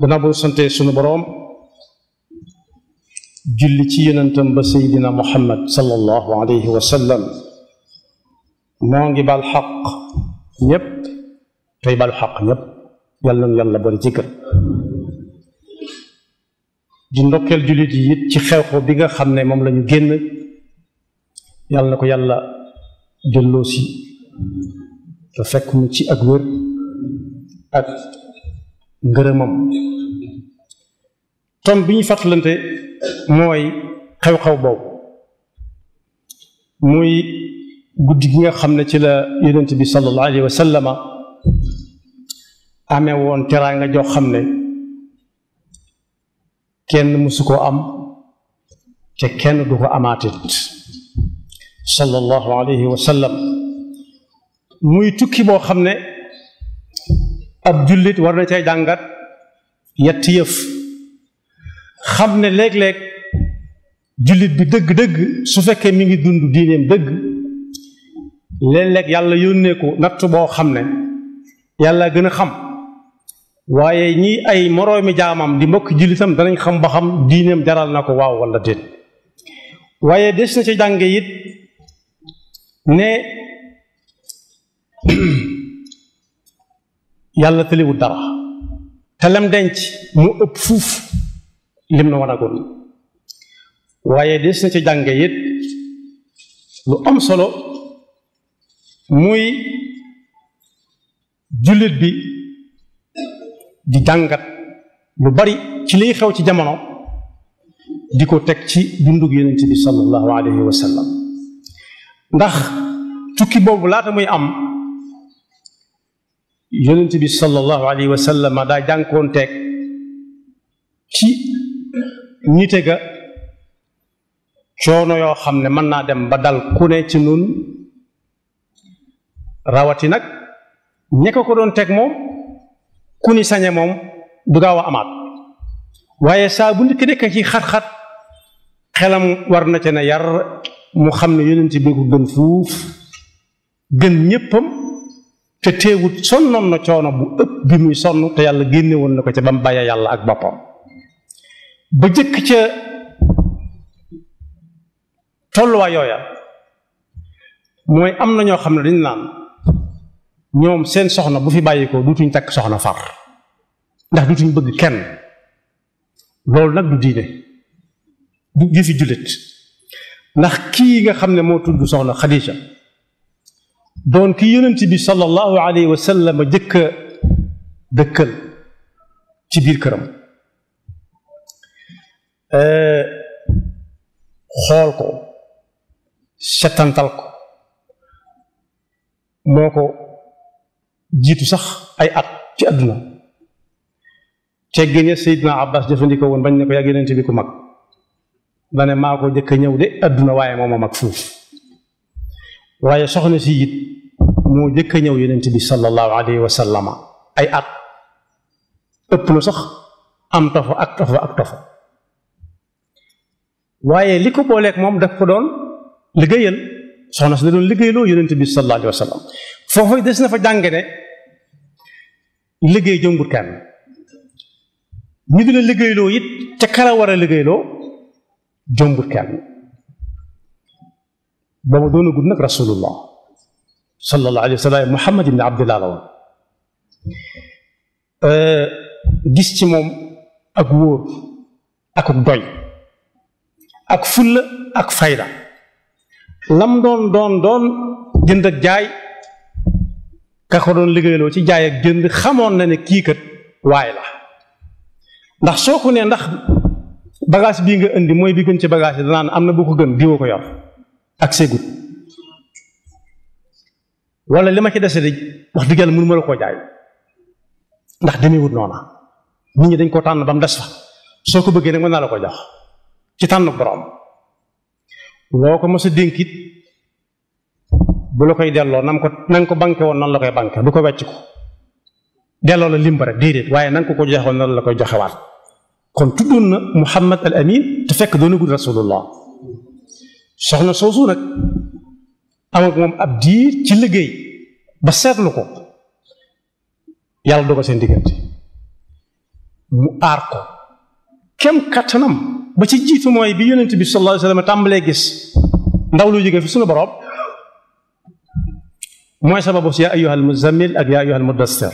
gannaaw bu sante sunu boroom julli ci yonentam ba seydina muhammad sallallahu alayhi wa sallam moo ngi bal xaq ñépp tey balu xaq ñépp yàlla na yàlla bari jëkkër di ndokkeel jullit yi it ci xew-xew bi nga xam ne moom lañu génn yàlla na ko yàlla delloosi te fekk mu ci ak wér ak ngërëmam tom bi ñu fàttalante mooy xew-xew boobu muy guddi gi nga xam ne ci la yonent bi sallallahu alayhi wa sallama amee woon teraanga joo xam ne kenn mësu koo am te kenn du ko amaatit sallallahu alayhi wa sallam muy tukki boo xam ne ab jullit war na cay jàngat yetti yëf xam ne léeg-léeg jullit bi dëgg-dëgg su fekkee mi ngi dund diineem dëgg léeg-léeg yàlla yónnee ko natt boo xam ne yàlla gën a xam waaye ñi ay moroomi jaamam di mbokk jullitam danañ xam ba xam diineem jaral na ko waaw walla déet waaye des na ca jànge it ne yàlla tëliwul dara te lem denc mu ëpp fuuf lim na wanagoon waaye des na ca jànge it lu am solo muy jullit bi di jàngat lu bari ci liy xew ci jamono di ko teg ci dundug yonent bi sallallahu alayhi wa sallam ndax tukki boobu laata muy am yonent bi sallallahu alayhi wa sallam daa jànkoonteeg ci nite ga coono yoo xam ne mën naa dem ba dal ku ne ci nun rawati nag ñe ko ko doon teg moom ku ni sañe moom du gaaw a amaat waaye saa bu nit ki nekk ci xat-xat xelam war na ca ne yar mu xam ne yonent bi ko gën fuuf gën ñéppam te teewut sonnoon na coono bu ëpp bi muy sonn te yàlla génne woon na ko ca ba mu bàyyee yàlla ak boppam ba jëkk ca tolluwaay yooya mooy am na ñoo xam ne dañu naan ñoom seen soxna bu fi bàyyi ko dutuñ takk soxna far ndax dutuñ bëgg kenn loolu nag du diine du jëfi jullit ndax kii nga xam ne moo tudd soxna Xadija doon ki yonent bi sallallahu alayhi wa sallam jëkka dëkkal ci biir këram xool ko setantal ko moo ko jiitu sax ay at ci àdduna teggin ya Seydina Abbas jëfandikoo woon bañ ne ko yàgg yonent bi ku mag dane maa ko jëkk a ñëw de àdduna waaye moom a mag fuuf waaye soxna si it moo jëkk a ñëw yonent bi sallallahu alayhi wa sallama ay at ëpp na sax am tofa ak tofa ak tofa waaye li ko booleeg moom daf ko doon liggéeyal soxna si da doon liggéeyloo yonent bi sallallahu alayhi wa sallam foofu des na fa jànge ne liggéey jëmbut kenn ñu di la liggéeyloo it te kala war a liggéeyloo jëmbut kenn booba doon a gudd nag rasulullah sallallahu alayhi wa sallam muhammad ibni abdillah la woon gis ci moom ak wóor ak doy ak fulla ak fayda lam doon doon doon jënd ak jaay ka ko doon liggéeyloo ci jaay ak jënd xamoon na ne kii kat waay la ndax soo ko nee ndax bagage bii nga indi mooy bi gën ci bagage yi danaan am na bu ko gën diwa ko yor ak segut wala li ma ci dese de wax dëgg yàlla mënu ma la koo jaay ndax demewut noona nit ñi dañ koo tànn ba mu des fa soo ko bëggee nag mën naa la ko jox ci tànn borom loo ko mos a dénkit bu la koy delloo nam ko na nga ko banke woon nan la koy banke du ko wecc ko delloo la limba rek déedéet waaye na nga ko ko joxe woon nan la koy joxewaat kon tuddoon na Muhammad al Amin te fekk doonagul rasulullah soxna soosu nag am ak moom ab diir ci liggéey ba seetlu ko yàlla dogal seen diggante mu aar ko kem kattanam ba ci jiitu mooy bi yonent bi sallallahu alayhi wa sallam tàmbalee gis ndaw lu jóge fi suñu borom mooy sababu si yaa ayyuhal muzammil ak yaa ayyuhal mudassir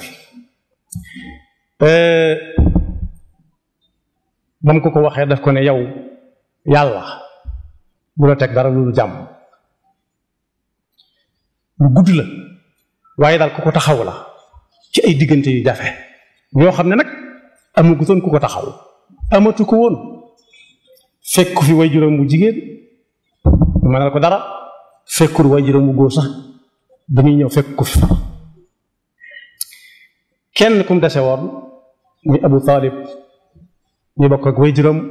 ba mu ko ko waxee daf ko ne yow yàlla bu la teg dara lu jàmm lu gudd la waaye daal ku ko taxaw la ci ay diggante yu jafe ñoo xam ne nag amagutoon ku ko taxaw amatu ko woon fekk fi way juróom bu jigéen mu mënal ko dara fekkul way juróom bu góor sax dañuy ñëw fekk ko fi far kenn kum dese woon muy Abu Talib ñu bokk ak way juróom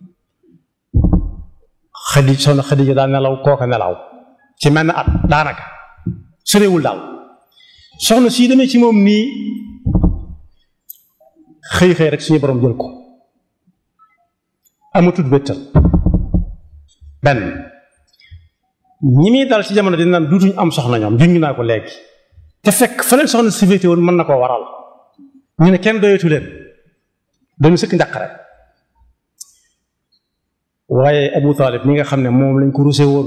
xadi soxna Xadija daal nelaw kooka nelaw ci mel na at daanaka sorewul daal soxna sii demee ci moom nii xëy xëy rek suñu borom jël ko amatut wéttal benn ñi muy dal ci jamono dina naan duutuñ am soxna ñoom junj naa ko léegi te fekk fa leen soxna si féete woon mën na koo waral ñu ne kenn doyatu leen dañu sëkk njàqare waaye Abu Talib mi nga xam ne moom lañ ko rusé woon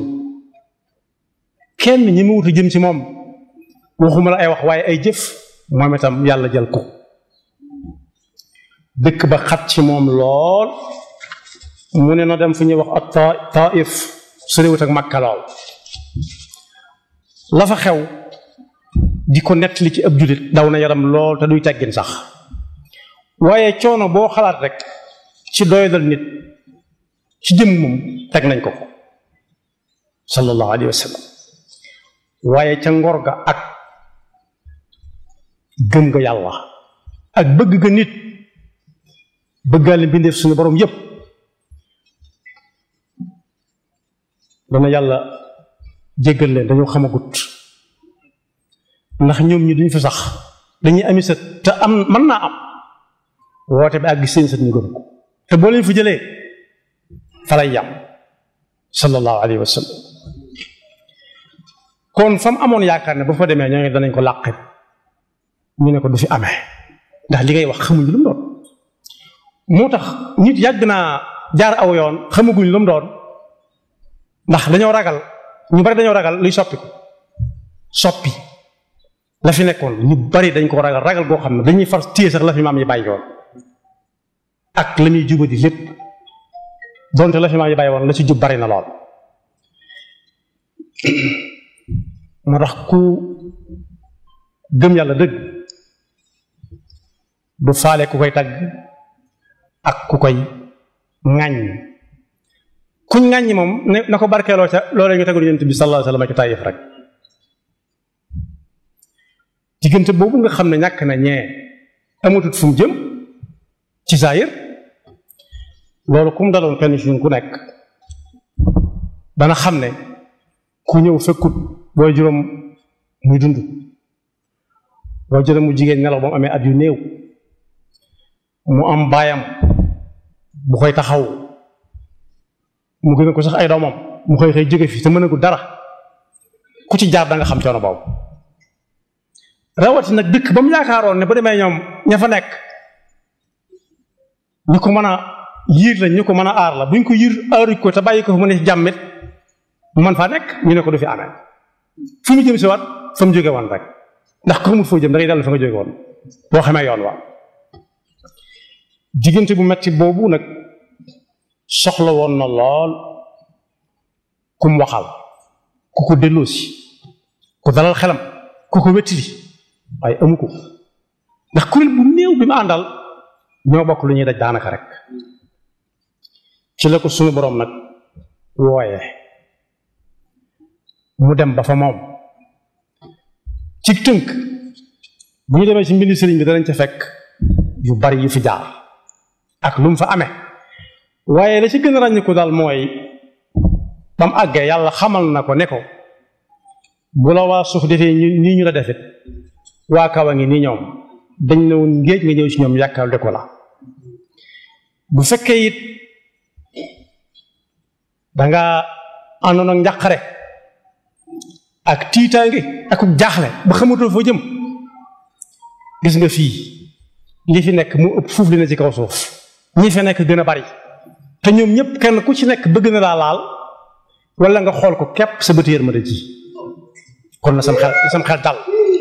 kenn ñi mu wutu jëm ci moom waxuma la ay wax waaye ay jëf moom itam yàlla jël ko dëkk ba xat ci moom lool mu ne na dem fu ñuy wax ak ta taif soriwut ak Makka lool la fa xew di ko nettali ci ab jullit daw na yaram lool te duy teggin sax waaye coono boo xalaat rek ci doyadal nit ci jëm moom teg nañ ko ko sallallahu alayhi wa sallam waaye ca ngor ga ak gëm nga yàlla ak bëgg ga nit bëggaale mbindeef suñu borom yépp dana yàlla jéggal leen dañoo xamagut ndax ñoom ñi duñ fi sax dañuy ami sët te am mën naa am woote bi àgg seen sët ñu gën ko te boo leen fi jëlee fa lay yam sallallahu alayhi wa sallam kon fa mu amoon yaakaar ne bu fa demee ñoo danañ ko làqi ñu ne ko du fi amee ndax li ngay wax xamuñu lu mu doon moo tax nit yàgg naa jaar aw yoon xamaguñ lu mu doon ndax dañoo ragal ñu bari dañoo ragal luy soppi ko soppi la fi nekkoon ñu bari dañ ko ragal ragal goo xam ne dañuy far téye sax la fi maam yi bàyyi woon ak la muy jubadi lépp donte la fi maam yi bàyyi woon la ci jub bari na lool moo tax ku gëm yàlla dëgg du faale ku koy tagg ak ku koy ŋàññ kuñ ŋàññi moom ne na ko barkeeloo ca loolee ñu tegul yonent bi sallallahu alayhi wa sallam ci Taayif rek diggante boobu nga xam ne ñàkk na ñee amatut fu mu jëm ci saayir loolu kum daloon kenn ci ñun ku nekk dana xam ne ku ñëw fekkut booy juróom muy dund booy juróom mu jigéen nelaw ba mu amee at yu néew mu am baayam bu koy taxaw mu gën a ko sax ay doomam mu xëy xëy jóge fi te mën a ko dara ku ci jaar da nga xam coono boobu rawati nag dëkk ba mu yaakaaroon ne bu demee ñoom ña fa nekk ñu ko mën a yiir lañ ñu ko mën a aar la buñ ko yiir aaruñ ko te bàyyi ko fa mu ne jàmmit mu mën faa nekk ñu ne ko du fi amee fu mu jëm si waat fa mu jóge woon rek ndax ko xamul foo jëm da ngay dellu fa nga jóge woon boo xamee yoon wa diggante bu metti boobu nag soxla woon na lool ku mu waxal ku ko delloosi ku dalal xelam ku ko wettili waaye amu ko ndax kuréel bu néew bi ma àndal ñoo bokk lu ñuy daj daanaka rek ci la ko suñu boroom nag wooye mu dem ba fa moom ci tënk bu ñu demee ci mbindi sëriñ bi danañ ca fekk yu bari yu fi jaar ak lu mu fa amee waaye la ci gën a ràññiku daal mooy ba mu àggee yàlla xamal na ko ne ko bu la waa suuf defee nii ñu la defit waa kaw a ngi nii ñoom dañ ne woon ngéej nga ñëw ci ñoom yàkkal de ko la bu fekkee it danga àndoon ak njàqare ak tiitaange ak jaaxle ba xamatoo foo jëm gis nga fii li fi nekk mu ëpp fuuf li ne ci kaw suuf ñi fi nekk gën a bari te ñoom ñëpp kenn ku ci nekk bëgg na laa laal wala nga xool ko képp sa bët yërmande ji kon na sam xel na sam xel dal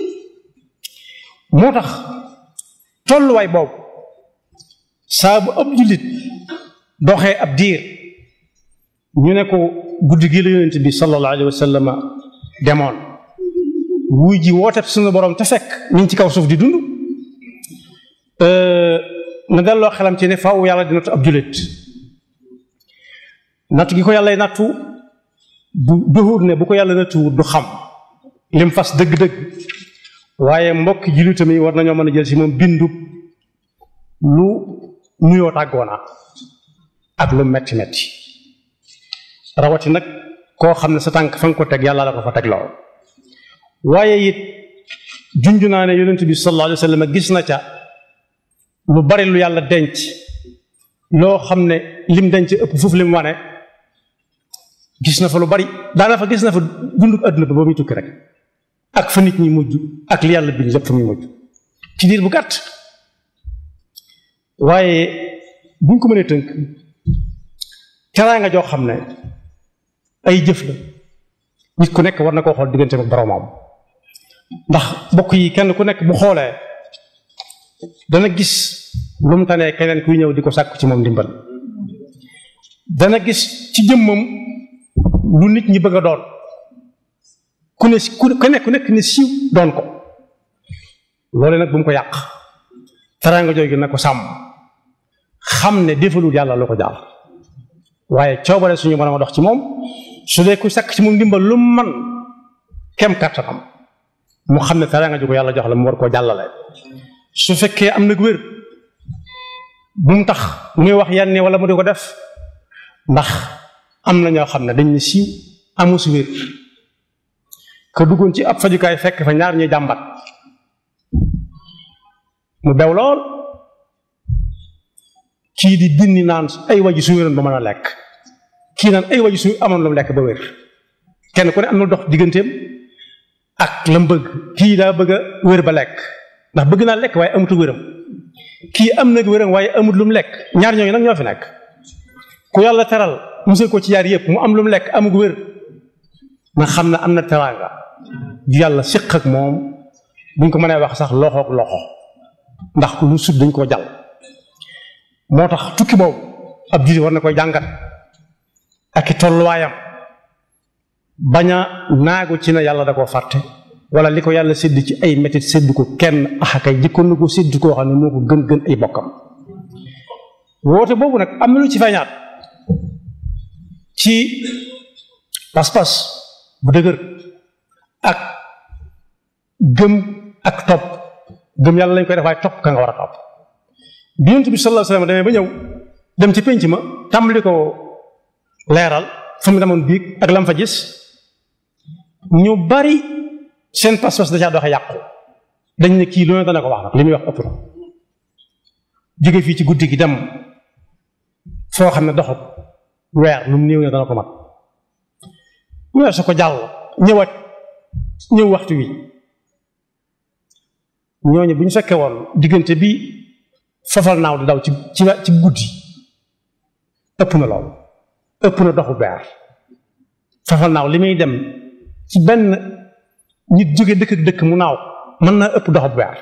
moo tax tolluwaay boobu saa bu ab jullit doxee ab diir ñu ne ko guddi gi la yonent bi sallallahu alayhi wa sallam demoon wuy ji woote suñu borom te fekk ñu ngi ci kaw suuf di dund na delloo xelam ci ne faaw yàlla di nattu ab jullit nattu gi ko yàlla nattu du duhut ne bu ko yàlla nattu du xam lim fas dëgg-dëgg waaye mbokki jullitam yi war nañoo mën a jël si moom bindu lu nuyoo tàggoona ak lu metti metti rawati nag koo xam ne sa tànk fa nga ko teg yàlla la ko fa teg lool waaye it junj naa ne yonent bi sallallahu alayhi wa sallam gis na ca lu bari lu yàlla denc loo xam ne lim denc ëpp foofu lim wane gis na fa lu bari daana fa gis na fa dund àdduna ba ba muy tukki rek ak fa nit ñi mujj ak li yàlla bind lépp fa muy mujj ci diir bu gàtt waaye buñ ko mënee tënk teraanga joo xam ne ay jëf la nit ku nekk war na koo xool diggante ak boromam ndax bokk yi kenn ku nekk bu xoolee dana gis lu mu tanee keneen kuy ñëw di ko sàkku ci moom ndimbal dana gis ci jëmmam lu nit ñi bëgg a doon ku ne ku nekk ku nekk ne siiw doon ko loole nag bu mu ko yàq teraanga jooju na ko sàmm xam ne defalul yàlla lu ko jaar waaye coobare suñu mën a dox ci moom su dee ku sàkk ci moom ndimbal lu man kem kàttanam mu xam ne teraanga ju ko yàlla jox la mu war koo jàllale su fekkee am nag wér bu mu tax muy wax yenn wala mu di ko def ndax am na ñoo xam ne dañ ne siiw amu si wér ka duggoon ci ab fajukaay fekk fa ñaar ñuy jàmbat mu bew lool kii di dindi naan ay waji su wéroon ba mën a lekk kii naan ay waji su amoon lu mu lekk ba wér kenn ku ne am na dox digganteem ak la mu bëgg kii daa bëgg a wér ba lekk ndax bëgg naa lekk waaye amutu wéram kii am nag wéram waaye amut lu mu lekk ñaar ñooñu nag ñoo fi nekk ku yàlla teral musal ko ci yaar yëpp mu am lu mu lekk amug wér nga xam ne am na teraanga ju yàlla séq ak moom buñ ko mënee wax sax loxoog loxo ndax lu sut dañ koo jàll moo tax tukki boobu ab jullit war na koy jàngat ak i tolluwaayam bañ a naagu ci ne yàlla da koo fàtte wala li ko yàlla sédd ci ay métit sédd ko kenn axakay jëkkoon na ko sédd koo xam ne moo ko gën gën ay bokkam woote boobu nag am na lu ci feeñaat ci pas-pas bu dëgër ak gëm ak topp gëm yàlla lañ koy def waaye topp ka nga war a topp bi yonent bi sallallahu alayhi wasallam demee ba ñëw dem ci pénc ma tàmbali ko leeral fa mu demoon biig ak lam fa gis ñu bari seen pas-pas da caa doxe yàqu dañ ne kii lu ne dana ko wax nag li muy wax ëpp na jóge fii ci guddi gi dem foo xam ne doxut weer lu mu néew ne dana ko mat weer su ko jàll ñëwaat ñëw waxtu wi ñooñu bu ñu fekkee woon diggante bi fafal naaw di daw ci ci ci guddi ëpp na lool ëpp na doxu weer fafal naaw li muy dem ci benn nit jóge dëkk ak dëkk mu naaw mën naa ëpp doxu weer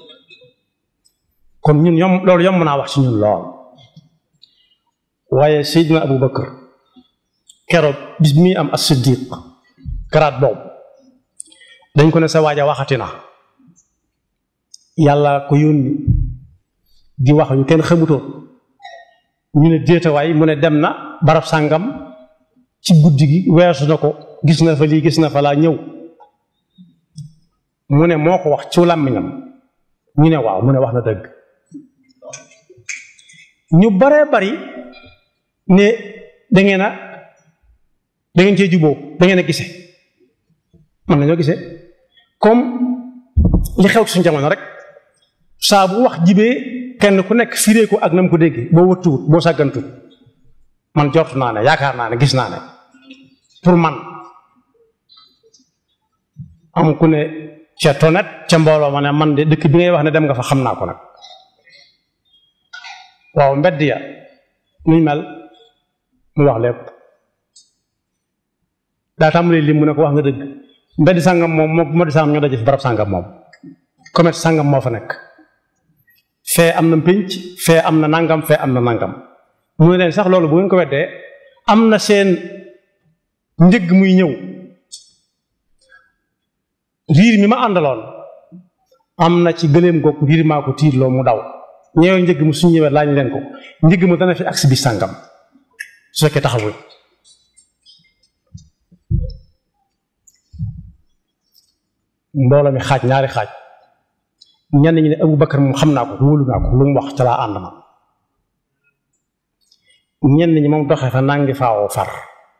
kon ñun yom loolu yomb naa wax ci ñun lool waaye Seydina Abu Bakar keroog bis mi am as-Siddiq garaat boobu dañ ko ne sa waaja waxati na yàlla ko yónni di wax yu kenn xamutoon ñu ne déetawaay mu ne dem na barab sàngam ci guddi gi weesu na ko gis na fa lii gis na fa laa ñëw mu ne moo ko wax ci làmmiñam ñu ne waaw mu ne wax na dëgg ñu baree bari ne da ngeen a da ngeen cee juboo da ngeen a gise mën nañoo gisee comme li xew ci suñu jamono rek saa bu wax jibee kenn ku nekk firee ko ak na mu ko déggee boo wëttuwut boo sàggantut man jort naa ne yaakaar naa ne gis naa ne pour man am ku ne ca tonet ca mbooloo ma ne man de dëkk bi ngay wax ne dem nga fa xam naa ko nag waaw mbedd ya nuñ mel mu wax lépp daa tàmbalee lim mu ne ko wax nga dëgg mbedd sàngam moom moo moo di sàngam ñoo daje fi barab sàngam moom commerce sàngam moo fa nekk fee am na pénc fee am na nangam fee am na nangam mu ne leen sax loolu bu ngeen ko weddee am na seen njëgg muy ñëw riir mi ma àndaloon am na ci gëléem goog riir maa ko tiirloo mu daw ñëwee njëgg mu suñ ñëwee laaj leen ko njëgg mu dana fi agsi bi sàngam su fekkee taxawul mbooloo mi xaaj ñaari xaaj ñenn ñi ne Abu Bakar moom xam naa ko wóolu naa ko lu mu wax ca laa ànd ma ñenn ñi moom doxee fa nangi faawoo far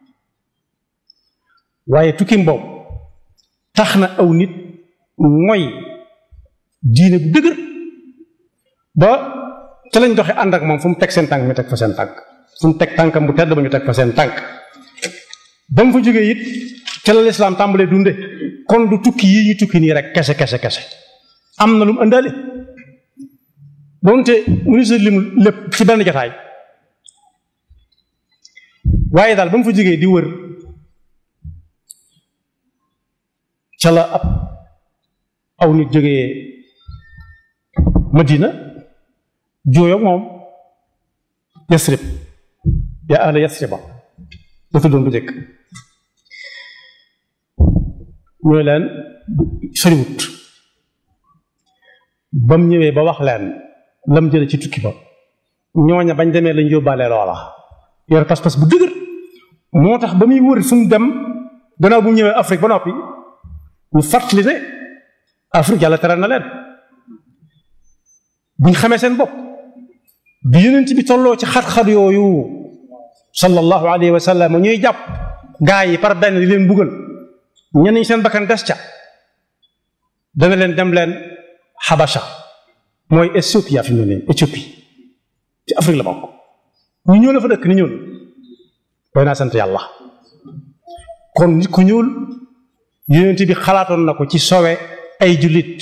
waaye tukkim boobu tax na aw nit mooy diine bu dëgër ba ca lañ doxe ànd ak moom fu mu teg seen tànk ñu teg fa seen tànk fu mu teg tànkam bu tedd ba ñu teg fa seen tànk ba mu fa jógee it ca la lislaam tàmbalee dunde kon du tukki yi ñu tukki nii rek kese kese kese am na lu mu ëndaale doonte ministre lim lépp ci benn jotaay waaye daal ba mu fa jógee di wër ca la ab aw nit jógee Madina jooyoog moom Yasrib yaa ahla Yasriba la tuddoon bu njëkk ñooy leen soriwut ba mu ñëwee ba wax leen lam jële ci tukki ba ñooña bañ demee lañ yóbbaale loola yor pas-pas bu dëgër moo tax ba muy wër fu mu dem gannaaw bu mu ñëwee Afrique ba noppi ñu fàttali ne Afrique yàlla teral na leen buñ xamee seen bopp bi yonent bi tolloo ci xat-xat yooyu sallallahu alayhi wa sallam ñuy jàpp gaa yi par benn di leen buggal ñenn ñi seen bakkan des ca dana leen dem leen Habasha mooy Éthiopie fi mu ne nii Éthiopie ci Afrique la bokk ñu ñëw la fa dëkk ni ñuul doy naa sant yàlla kon nit ku ñuul yonent bi xalaatoon na ko ci sowe ay jullit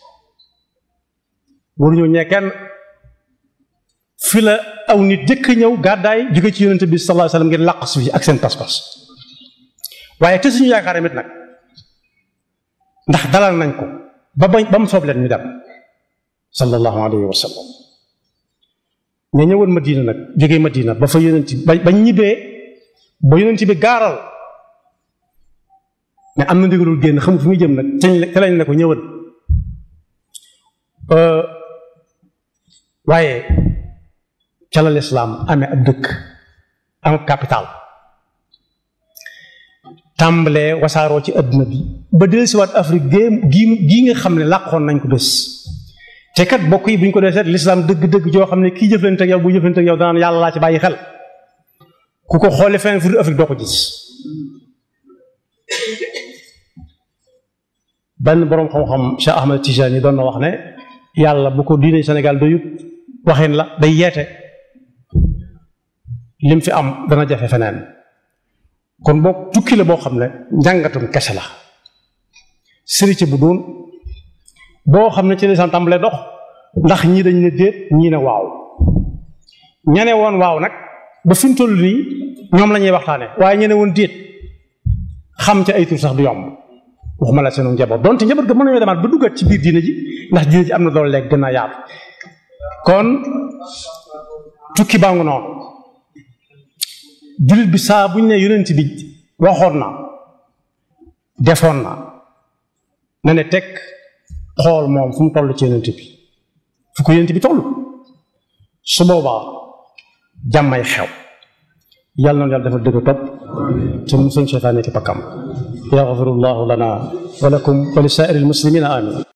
waruñoo ñee kenn fi la aw nit jëkk ñëw gàddaay jóge ci yonent bi sallallahu alayhi wasallam ngir làq su fi ak seen pas-pas waaye te suñu yaakaar tamit nag ndax dalal nañ ko ba bañ ba mu soob leen ñu dem sallallahu alayhi wa sallam ña ñëwoon Madina nag jógee Madina ba fa yonent ba bañ ñibbee ba yonent bi gaaral ne am na ndigalul génn xamul fu muy jëm nag te lañ ne ko ñëwal waaye ca la lislaam amee ab dëkk am ab capital tàmbalee wasaaroo ci adduna bi ba dellusiwaat Afrique géem gii gii nga xam ne làqoon nañ ko bés te kat bokk yi bu ñu ko dee seet lislaam dëgg-dëgg joo xam ne kii jëflante ak yow bu jëflante ak yow danaan yàlla laa ci bàyyi xel ku ko xoole feneen fu Afrique doo ko gis benn boroom xam-xam Cheikh Ahmed Tijani doon na wax ne yàlla bu ko diine Sénégal doyut waxin la day yeete lim fi am dana jafe feneen kon boo tukki la boo xam ne njàngatum kese la sëriñ bu doon boo xam ne ci lisaan tàmbalee dox ndax ñii dañ ne déet ñii ne waaw ñene woon waaw nag ba fi mu toll nii ñoom la ñuy waxtaane waaye ñene woon déet xam ca ay tur sax du yomb waxuma la seenu njaboot donte njaboot ga mën nañoo demaat ba duggaat ci biir diine ji ndax diine ji am na doole léegi gën a yaatu kon tukki baa ngu noonu jullit bi saa bu ñu ne yonent bi waxoon na defoon na na ne teg xool moom fu mu toll ci yonent bi fu ko yonent bi toll su boobaa jàmmay xew yàlla noonu yàlla dafa dëgg topp te mu seen seytaane ki pakkam yaxfirullahu lana wa lakum wa li saa'iril muslimina amin